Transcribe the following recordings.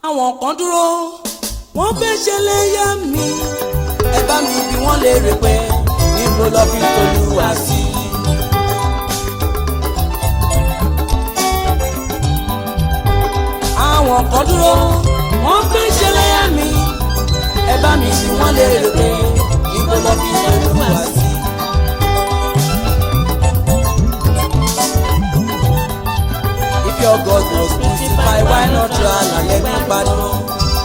àwọn kan dúró wọ́n fẹ́ ṣẹlẹ́yà mi ẹ bá mi bí wọ́n lè rè pé níbo lọ fi tolúwa sí. àwọn kan dúró wọ́n fẹ́ ṣẹlẹ́yà mi ẹ bá mi bí wọ́n lè rè pé níbo lọ fi tolúwa sí. If your God was crucified, why not try and let me pardon?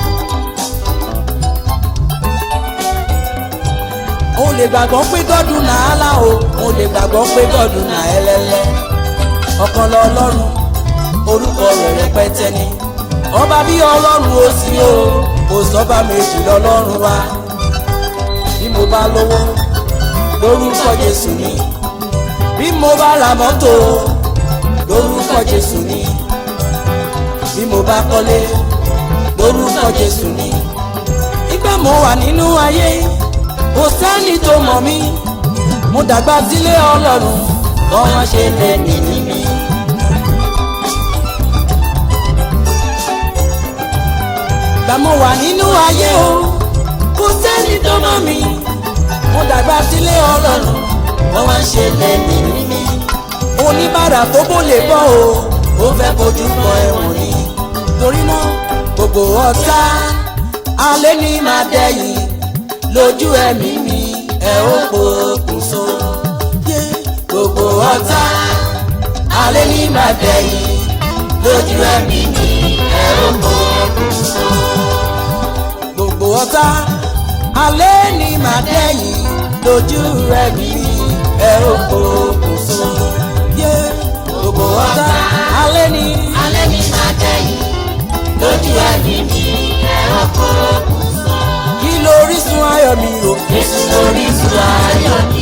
o lè gbàgbọ́ pé gọ́dùn náà álá o o lè gbàgbọ́ pé gọ́dùn náà ẹlẹ́lẹ́ ọ̀kan lọ ọlọ́run orúkọ rẹ̀ rẹpẹtẹ ni ọba bí ọlọ́run ó sí o kò sọ́ba méjì lọ́lọ́run wa bí mo bá lówó lórúkọ Jésù ni bí mo bá ra mọ́tò lórúkọ Jésù ni bí mo bá kọ́lé lórúkọ Jésù ni ìgbà mo wà nínú ayé kò sẹ́ni tó mọ̀ mí mo dàgbà sílé ọlọ́run bọ́n ṣe lè mí ní mi. gbà mo wà nínú ayé o kò sẹ́ni tó mọ̀ mí mo dàgbà sílé ọlọ́run bọ́n ṣe lè mí ní mi. oníbàárà tó bó lè bọ́ o ó fẹ́ kojú bọ ẹ̀wọ̀n ni torí náà gbogbo ọ̀tá alẹ́ ní máa dẹ́yìn lójú ẹ̀mí mi ẹ ó pokùnso. gbogbo ọ̀tá alẹ́ ní máa dẹ̀yìn lójú ẹ̀mí mi ẹ ó pokùnso. gbogbo ọ̀tá alẹ́ ní máa dẹ̀yìn lójú ẹ̀mí mi ẹ ó pokùnso. gbogbo ọ̀tá alẹ́ ní. alẹ́ ní máa dẹ̀yìn lójú ẹ̀mí mi ẹ ó pokùnso. kí lórísun ayọ̀ mi o. Jésù lórísun ayọ̀ mi.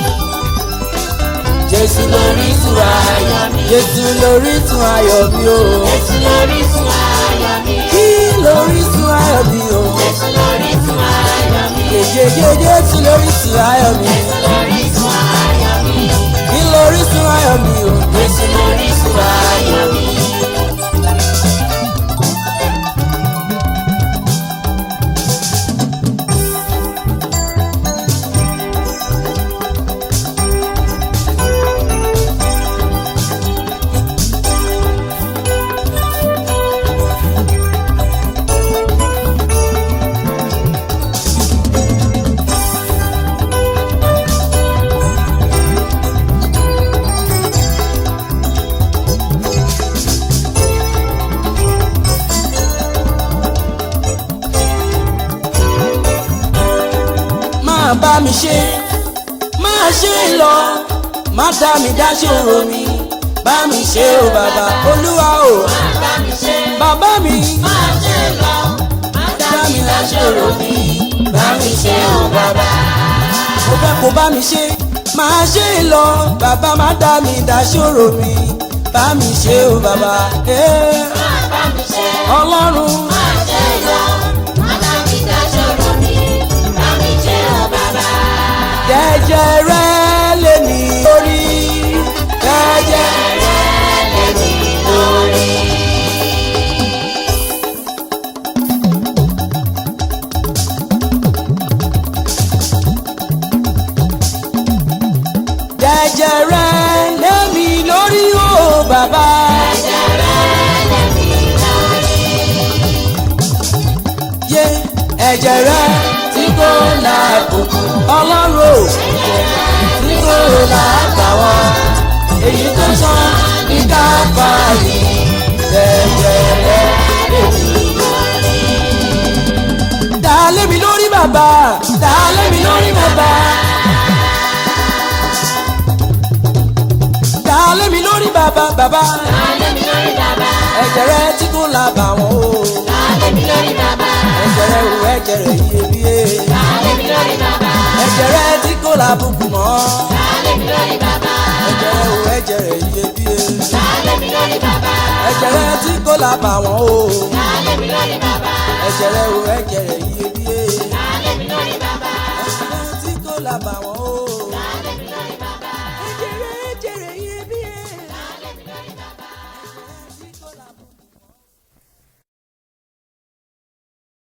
Jésù lórísun ayọ̀ mi. Jésù lórísun ayọ̀ mi o. Jésù lórísun ayọ̀ mi. kí lórísun ayọ̀ mi o. Jésù lórísun ayọ̀ mi. Jèjèjè Jésù lórísun ayọ̀ mi. Jésù lórísun ayọ̀ mi. kí lórísun ayọ̀ mi o. Jésù lórísun ayọ̀ mi. máa bá mi ṣe máa ṣe lọ má dá mi dá ṣòro mi bá mi ṣe o bàbá olúwa o Bá mi ṣe bàbá mi máa ṣe lọ. Má dá mi láṣọrò mi. Bá mi ṣe ò bàbá. mo fẹ́ kó bá mi ṣe máa ṣe lọ bàbá má dá mi dá ṣòro mi bá mi ṣe o bàbá eh, Bá mi ṣe ọlọ́run máa ṣe lọ. Má dá mi láṣọrò mi. Bá mi ṣe ò bàbá. jẹ́jẹ́ rẹ lé mi lórí jẹ́jẹ́ Lẹ́mi lórí. jẹ́jẹ́ rẹ lé mi lórí o bàbá. yé ẹ̀jẹ̀ rẹ tí kò láàbùkù ọlọ́run ò tí kò láàbàwọ́ èyí tó sàn ní káfáàlì ẹ̀jẹ̀ rẹ lèmi lórí. dá lé mi lórí bàbá dá lé mi lórí bàbá. dá lé mi lórí bàbá bàbá Lẹ́mi lórí bàbá. ẹ̀jẹ̀ rẹ tí kò láàbàwọ́ o Lẹ́mi lórí bàbá. ẹ̀jẹ̀ rẹ ò ẹ̀jẹ̀ rẹ iyebíye. Lẹ́mi lórí bàbá. ẹ̀jẹ̀ rẹ tí kò lábùkù mọ́ Lẹ́mi lórí bàbá. ẹ̀jẹ̀ rẹ ò ẹ̀jẹ̀ rẹ iyebíye Lẹ́mi lórí bàbá. ẹ̀jẹ̀ rẹ tí kò lábàwọ́n o Lẹ́mi lórí bàbá. ẹ̀jẹ̀ rẹ ò ẹ̀jẹ̀ rẹ iyebíye